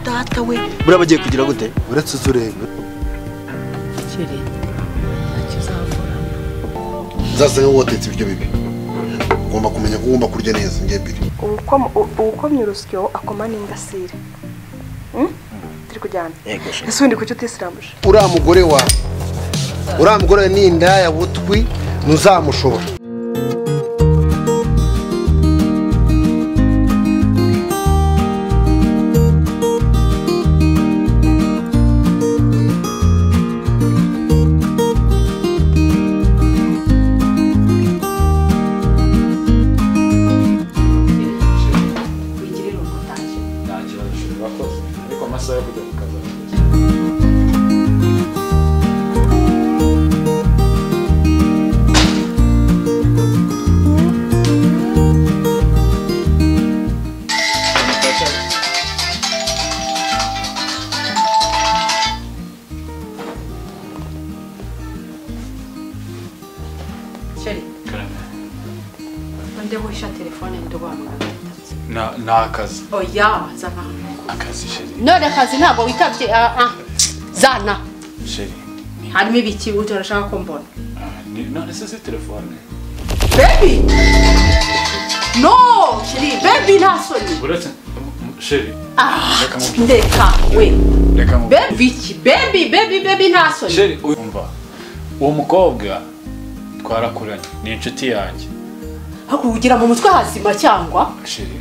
data we buriya bagiye kugira gute uretse uzureba kiri ntacyo uzavura uzasanga wotetse ibiryo bibi ugomba kumenya ko ugomba kurya neza ngebiri uwukomye urusyo akoma n'ingasire Hmm? turi kujyana yego sha ese ubundi kuki utisilambuje uriya mugore wa uriya mugore ni indaya butwi ntuzamushobora wigirire umutaje nta kibazo ushobora urakoze ariko amasaha yo kujya ku kazi arageze kiri nde wisha telefone ndubanura gatatu Na- ni akazi oya zana hano akazi sheri none akazi ntabwo witabye ah ah zana sheri ni- harimo ibiki burya urashaka ko mbona ah, ni- none se si telefone baby no kiri baby nta soni uretse m- m- sheri ah reka nkubwire ndeka we reka nkubwire baby iki baby baby baby nta soni sheri uyu- umva uwo mukobwa twarakuranye ni inshuti yanjye hakugira mu mutwe hazima cyangwa sheri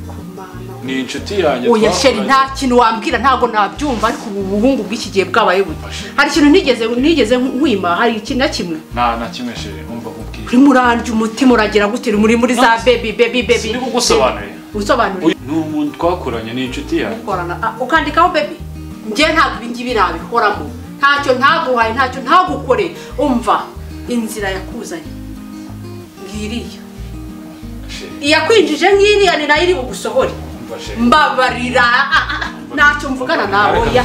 kumana ni inshuti yanjye oya sheri twakoranye. nta kintu wambwira ntabwo nabyumva ariko ubu buhungu bw'iki gihe bwabaye buto hari ikintu ntigeze ntigeze nkwima hari iki na kimwe nta na kimwe sheri umva nkubwire urimo urarya umutima uragira gute muri muri za baby baby baby sindi kugusobanurira usobanurira Uyu ni umuntu twakuranye ni inshuti yanjye ukorana ah, ukandikaho baby njye ntabwo ibi ngibi nabihoramo ntacyo ntaguhaye ntacyo ntagukoreye umva inzira yakuzanye ngiriya sheri iyakwinjije nk'iriya ni nayo iri bugusohore umva sheri mbabarira ah, ah, ah, ntacyo mvugana nawe oya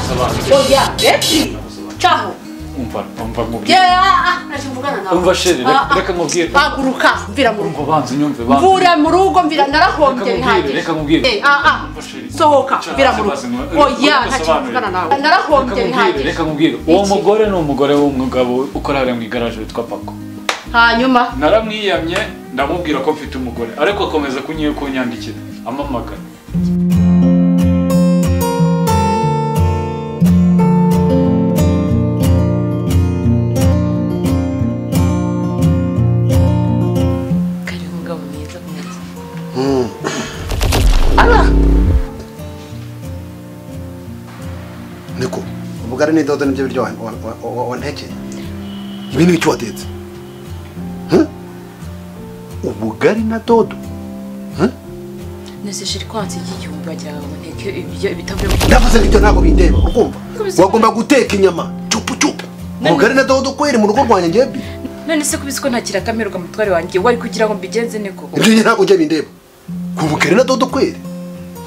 oya baby caho umva umva nkubwire Yeah, ntacyo mvugana nawe Umva sheri, reka- reka nkubwire. haguruka mvira mu rugo umva banza unyumve banza mvura mu rugo mvira Reka narahombye nkubwire, bihagije reka nkubwire. Eh, ah, ah, Umva sheri. sohoka Cya- mvira mu rugo cya- cya- oya Reka ntacyo usobanurire. mvugana nawe Reka narahombye nkubwire, bihagije reka nkubwire uwo Iki. mugore ni umugore w'umugabo ukora hariya mu igaraje witwa pako hanyuma naramwiyamye ndamubwira ko mfite umugore ariko akomeza kunyiye kunyandikira amamagana kari umugabo mwiza mwiza niko ubugari n'idodo nibyo biryo wantekeye ibi ni icyo watetse Hmm? ubugari na dodo nese shiri kwanse igihumbi bagiraga ngo nteke ibyo ibitavuye mu ndavuze ibyo ntabwo bindeba urumva wagomba guteka inyama cupu cupu ubugari na dodo kweri mu rugo rwanjye ngebi none se kubisi ko ntakira akamirwa mutware wanjye wari kugira ngo mbigenze niko ibyo njye ntabwo njye bindeba ubugari na dodo kweri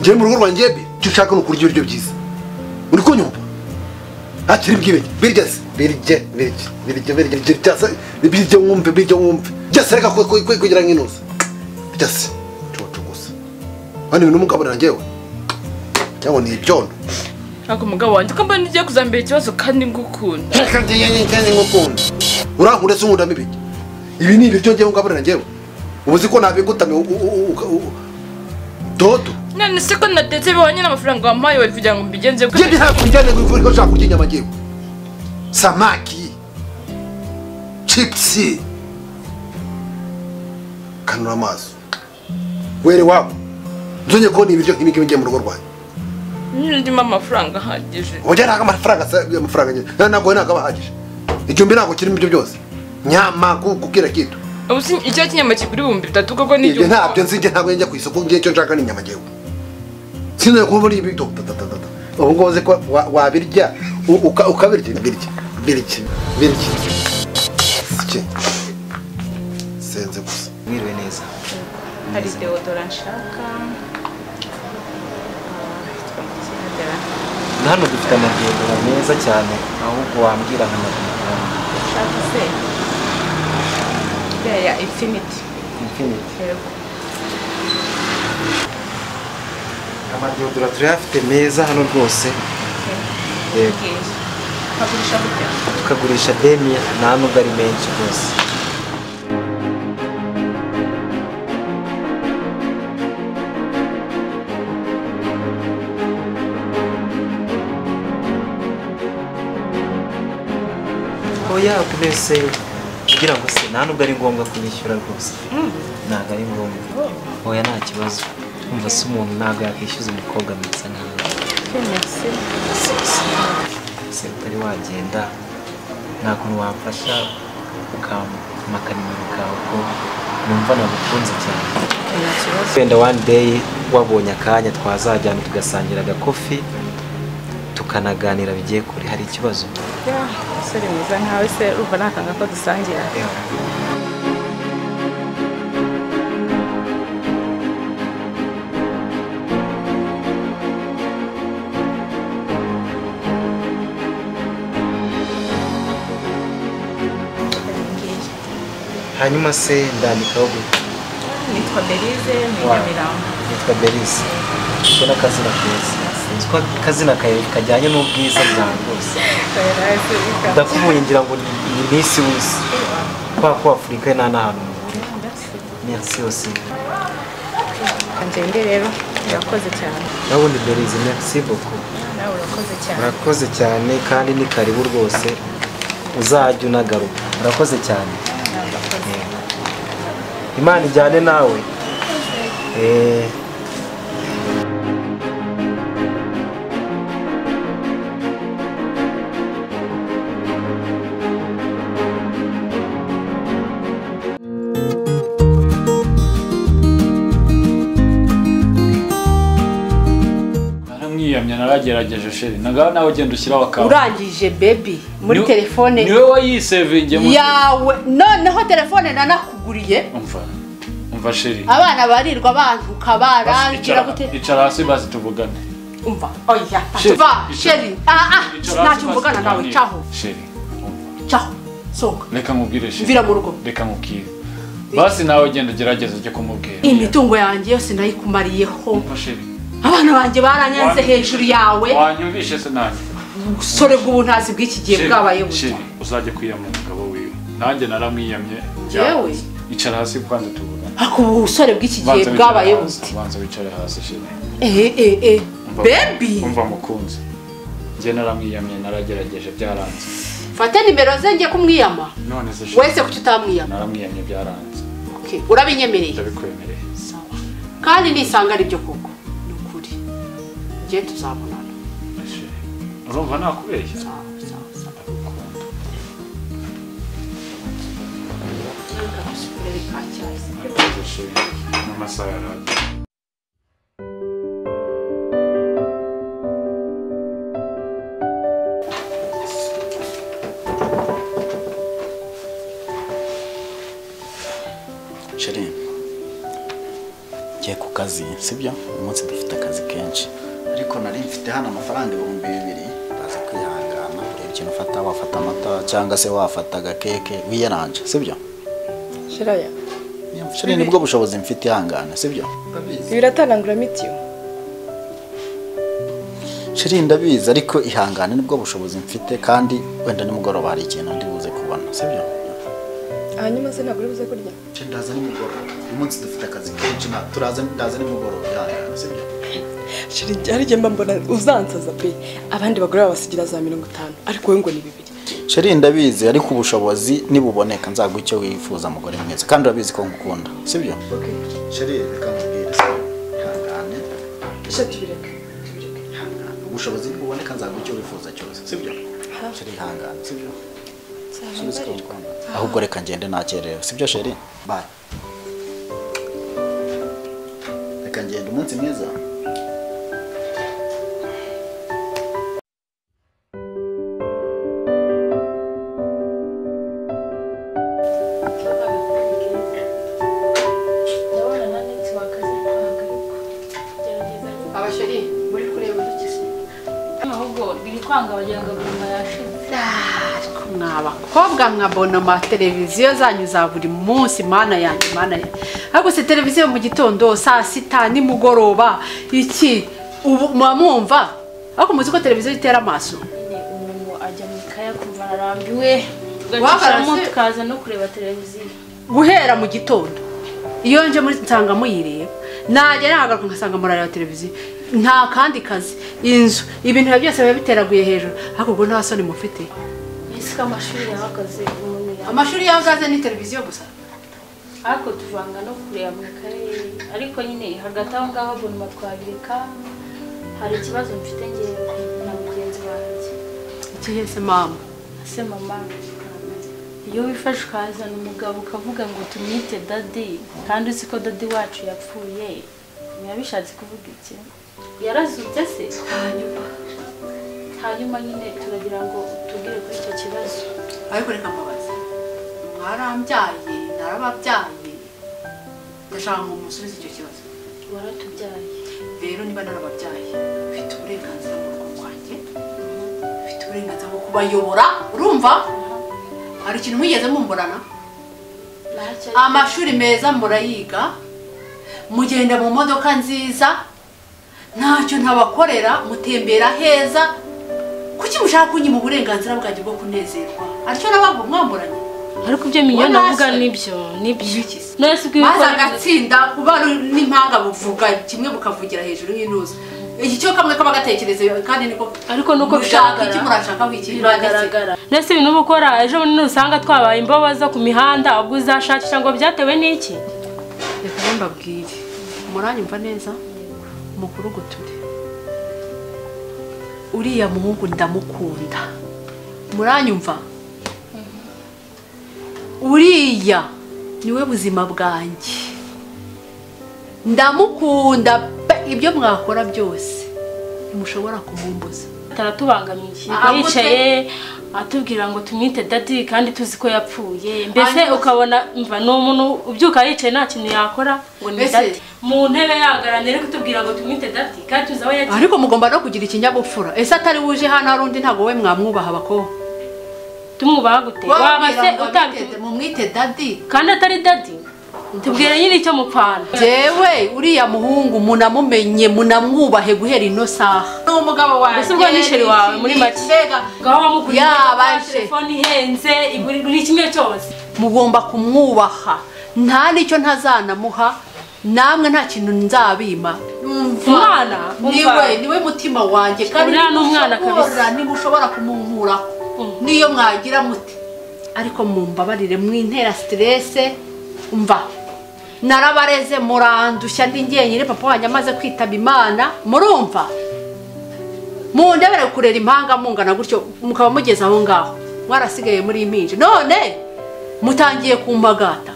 njyewe mu rugo rwanjye ngebi icyo ushaka ni ukurya ibiryo byiza uri kunyumva hakiri bwibe birya se birye birye birye birye birye birya se birye wumve birye wumve byose reka kwe- kwe- kwe- kugira nk'inuze birya se cucu gusa hano ibintu umugaburira njyewe cyangwa ni ibyondo ntabwo umugabo wanjye ko mbona ugiye kuzambera ikibazo kandi ngukunda nk'ukunda urankunda se unkundamo ibiki ibi ni ibiryo njyewe ngaburira njyewe ubu uzi ko nabigutame u- u- u- u- dodo none se ko natetse bihwanye n'amafaranga wampaye wari kugira ngo mbigenze njye byo ntabwo njyane ku ivuriro nshaka kurya inyama njyewe samaki cipusi kanura amaso were wabo nzongeye kubona ibiryo nk'ibi ngibi ngiye mu rugo rwanjye ndimo amafaranga ahagije ujya ntabwo amafaranga asa- amafaranga njye ntabwo we ntabwo aba ahagije igihumbi ntabwo kirimo ibyo byose nyama ku- kukira kitu ubu si icyo cy'inyama kigura ibihumbi bitatu koko ni ibyo igihumbi ntabyo nzi njye ntabwo njya ku isoko ngiye icyo nshaka ni inyama ngewe sinzongeye kuba muri ibi tatatata ubu ngubu uzi ko wa- wabirya u- uka- ukabirya birya birya birya iki senze gusa mwiriwe neza hari deodora nshaka na hano dufite amagendera meza cyane ahubwo wambwira nka makumyabiri nshaka se iriya ya infinity infinite yego amadodora turayafite meza hano rwose yego bwije hagurisha gute tukagurisha demi nta nubwo ari menshi rwose oya mbese kugira ngo se nta nubwo ari ngombwa kuyishyura rwose ntabwo ari ngombwa oya nta kibazo umva se umuntu ntabwo yakwishyuza umukobwa amesa nabi se utari wagenda nta kuntu wamfasha ukampaka nimero kawe ko numva nagukunze cyane wenda one day wabonye akanya twazajyana tugasangira agakofi tukanaganira bigiye kure hari ikibazo umusore mwiza nkawe se urumva nakanga ko dusangira hanyuma se ndandikaho gute nitwa belize ni Wa- nyamirambo yitwa berisi ko n'akazina keza nzi ko akazina kawe kajyanye n'ubwiza bwawe rwose Kayarazi, Ika. ndakubonye ngira ngo ni ni miss w'isi kubera ko afurika nta n'ahantu muhurira merci aussi kagende rero urakoze cyane ndabona imbere izi merci beaucoup nawe urakoze cyane urakoze cyane kandi ni karibu rwose uzajya unagaruka urakoze cyane Yego. imana ijyane nawe Eh, naramwiyamye naragerageje sheri nagaho nawe ugenda ushyiraho akawe urangije bebi muri Ni- telefone niwe wayisevinge mu- yawe noneho telefone nanakuguriye umva umva sheri abana barirwa bantuka Basi, barangira icara- gute icara hasi basi tuvugane umva oya Sheri, va icara- sheri ah ah Icara hasi ntacyo basi mvugana nawe tuganire. caho sheri caho sohoka reka nkubwire sheri Vira mu rugo. reka nkubwire basi nawe ugenda ugerageza ujye kumubwira imitungo yanjye yose ndayikumariyeho umva sheri abana banjye baranyanze Wa- hejuru yawe wanyumvishe se nanjye ubusore bw'ubuntazi bw'iki gihe Sheri, bwabaye buto Sheri, uzajya kwiyamya umugabo wiwe nanjye naramwiyamye Jewe? icara hasi kwanza tuvugane ariko ubu busore bw'iki gihe Banza wicare bwabaye hasi, buti banza wicare hasi sheri eh eh eh Umva- bebi umva mukunzi njye naramwiyamye naragerageje byaranze fate nimero ze njye kumwiyama none se Sheri, wese kuki utamwiyama naramwiyamye byaranze Okay, urabinyemereye ndabikwemereye sawa kandi nisanga ari byo koko ni ukuri njye tuzabonana Sheri, urumva nakubeshya sawa sawa sawa Akarere ka Cyayi. Ndabikunda. Sheri, n'amasaha yarageze sheri ngiye ku kazi sibyo uyu munsi dufite akazi kenshi ariko nari mfite hano amafaranga ibihumbi bibiri baza kwihangana ureba ikintu ufata wafata amata cyangwa se wafata agakeke wiyaranje sibyo shiraya sheri nibwo bushobozi mfite ihangane sibyo ibi biratanangura mitiyo sheri ndabizi ariko ihangane nibwo bushobozi mfite kandi wenda nimugoroba hari ikintu ndi buze kubona sibyo hanyuma se ntabwo uri buze kurya Sheri, ndaza nimugoroba uyu munsi dufite akazi kenshi nta- turaza ndaza nimugoroba ihangane sibyo shiri hari igihe mba mbona uzansaza pe abandi bagore babasigira za mirongo itanu ariko wowe ngo ni bibiri Sheri ndabizi ariko ubushobozi nibuboneka nzaguha icyo wifuza mugore mwiza kandi urabizi ko ngukunda sibyo Sheri reka nkubwire se ihangane ese tubireke ihangane ubushobozi nibuboneka nzaguha icyo wifuza cyose sibyo Sheri ihangane sibyo Sheri, uzi ko ngukunda. ahubwo reka ngende nakerewe sibyo Sheri bye reka ngende umunsi mwiza ndabona na netiwaka ziri kwaka ariko gerageza abasheri muri kureba udukiza ahubwo biri kwanga wagira ngo guma yashize mwa bakobwa mwabona ma televiziyo zanyu za buri munsi mana yanyu mana yanyu ariko se televiziyo mu gitondo saa sita nimugoroba iki ubu muba mwumva ariko muzi ko televiziyo itera amaso nyine umuntu ajya mu ikaya kumva ararambiwe Wakarase. tugacishamo tukaza no kureba televiziyo guhera mu gitondo iyo nje muri nsanga muyireba najya nahagaruka ngasanga murareba televiziyo nta kandi kazi inzu ibintu biba byose biba biteraguye hejuru ariko ubwo nta soni mufite ese ko amashuri yahagaze umuntu yahagaze amashuri y'ahazaza ni televiziyo gusa ariko tuvanga no kureba mu ikaye ariko nyine hagati aho ngaho ubuntu twabireka hari ikibazo mfite ngewe na mugenzi wanjye ikihe se mama ese mama iyo wifashe ukazana umugabo ukavuga ngo tumwite dadi kandi uzi ko dadi wacu yapfuye biba bishatse kuvuga iki yarazutse se hanyuma hanyuma nyine turagira ngo tubwire kuri icyo kibazo ariko reka mbabaze mwarambyaye narababyaye ndashaka ngo musubize icyo kibazo waratubyaye rero niba narababyaye ufite uburenganzira mu rugo rwanjye ufite uburenganzira bwo kubayobora urumva hari ikintu mwigeze mumburana amashuri meza murayiga mugenda mu modoka nziza ntacyo ntabakorera mutembera heza kuki mushaka kunyima uburenganzira bwanjye bwo kunezerwa aricyo nababwo mwamburanye ariko ibyo miliyoni Wowe avuga nase. nibyo nibyo Ibiki se? none maze si kubikora agatsinda kuba n'impanga buvuga kimwe bukavugira hejuru nk'intuza iki cyo kamwe kaba gatekereze kandi niko ariko nuko mushaka iki bigaragara. murashaka wiki biragaragara ndetse ibintu uba ukora ejo bundi nusanga twabaye imbabaza ku mihanda ubwo uzashakisha ngo byatewe n'iki reka rero mbabwire muranyumva neza mukuru guture uriya muhungu ndamukunda muranyumva uriya niwe buzima bwanjye ndamukunda pe ibyo mwakora byose ntimushobora kumumbuza taratubangamiye Ah, yicaye atubwira ngo tumwite dadi kandi tuzi ko yapfuye mbese Hanyuma- ukabona mva ni umuntu ubyuka yicaye nta kintu yakora ngo ni Mbese- dadi mu ntebe yagaranye ari kutubwira ngo tumwite dadi kandi tuzi aho yagiye ariko mugomba no kugira ikinyabupfura ese atari wuje hano hari undi ntabwo we mwamwubaha abakobwa tumwubaha gute waba se utabitubwira mumwite dadi kandi atari dadi tubwira nyine icyo mupfana jewe uriya muhungu munamumenye munamwubahe guhera ino saha ni umugabo wanjye Mbese ubwo ni sheri wawe muri make? mbega ngaho wamuguriye Yabaje. telefone ihenze iburi buri kimwe cyose mugomba kumwubaha nta n'icyo ntazanamuha namwe nta kintu nzabima Umwana, umva. niwe niwe mutima wanjye kandi Uriya ni umwana nimushobora- kabisa. nimushobora kumunkuraho Mhm. n'iyo mwagira muti ariko mumbabarire mwintera siterese umva narabareze murandushya ndi njyenyine papa wanjye amaze kwitaba imana murumva mundebere kurera impanga mungana gutyo mukaba mugeze aho ngaho mwarasigaye muri impinja none mutangiye kumbagata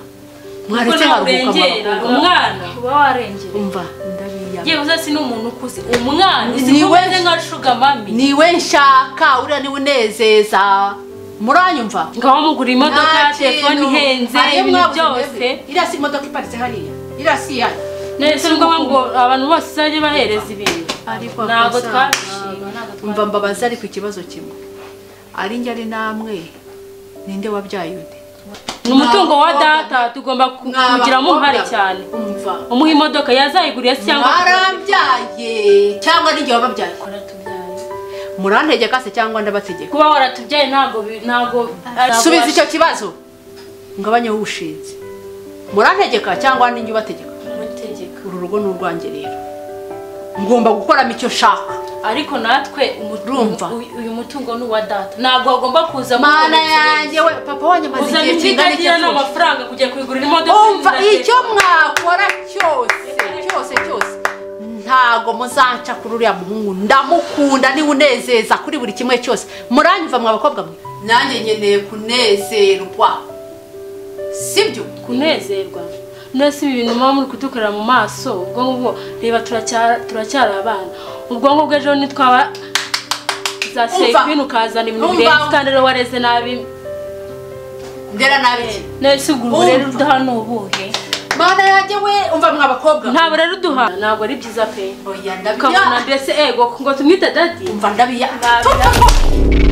mwaretse ntabwo nkaruhuka urengera amaboko umwana uba warengera umva ndabiyama yewe uzasi ni umuntu ukuze umwana uzi Ni ko we- umeze nka shuga mami niwe nshaka uriya niwe unezeza muranyumva ngaho mugura imodoka telefone kintu. ihenze Ayo ibintu mwabuze byose mwebwe. iriya si imodoka iparitse hariya iriya si iyanyu ndetse ni ngombwa ngo abantu bose uzajye bahereza ibintu ariko ntabwo akosa. twabishima ntabwo umva twabishima mbabaza ariko ikibazo kimwe ari njye ari namwe ninde wabyaye undi ni umutungo wa Mwa bakobwa. data tugomba ku- Mwa kuwugiramo uruhare bakobwa. cyane umva umuha imodoka yazayiguriye se cyangwa mwarabyaye cyangwa ninjye wababyaye Waratubyaye. murantegeka se cyangwa ndabategeka kuba waratubyaye ntabwo bi- ntabwo subiza icyo kibazo ngabanyeho ubushinzi murantegeka cyangwa ninjye ubategeka Mategeko. uru rugo ni urwanjye rero ngomba gukoramo icyo nshaka ariko natwe umutu- Urumva? uyu- uyu mutungo ni uwa data ntabwo agomba kuza mana yanjye we papa wanjye amaze uzana igihe kingana ikiganiro iki apfuye. n'amafaranga kujya kuyigurira imodoka umva nziza se. icyo mwakora cyose cyose cyose ntago muzanca kuri uriya muhungu ndamukunda niwe unezeza kuri buri kimwe cyose muranyumva mwa bakobwa mwe nanjye nkeneye kunezerwa sibyo kunezerwa nese ibi bintu muba muri kudukorera mu maso ubwonko bwo reba turacyara- turacyari abana ubwonko bw'ejo nitwaba za sevini ukazana iminwa Umva. irenze kandi rero wareze nabi ndera nabi ki? nese ubu rero Umva. uduha ni ubuhe mana yanjye we umva mwa bakobwa mwe. ntabwo rero uduha ntabwo ari byiza pe oya ukabona ndabiya mbese ego ngo tumwite dadi umva ndabiya Nabiya. Tu, tu, tu.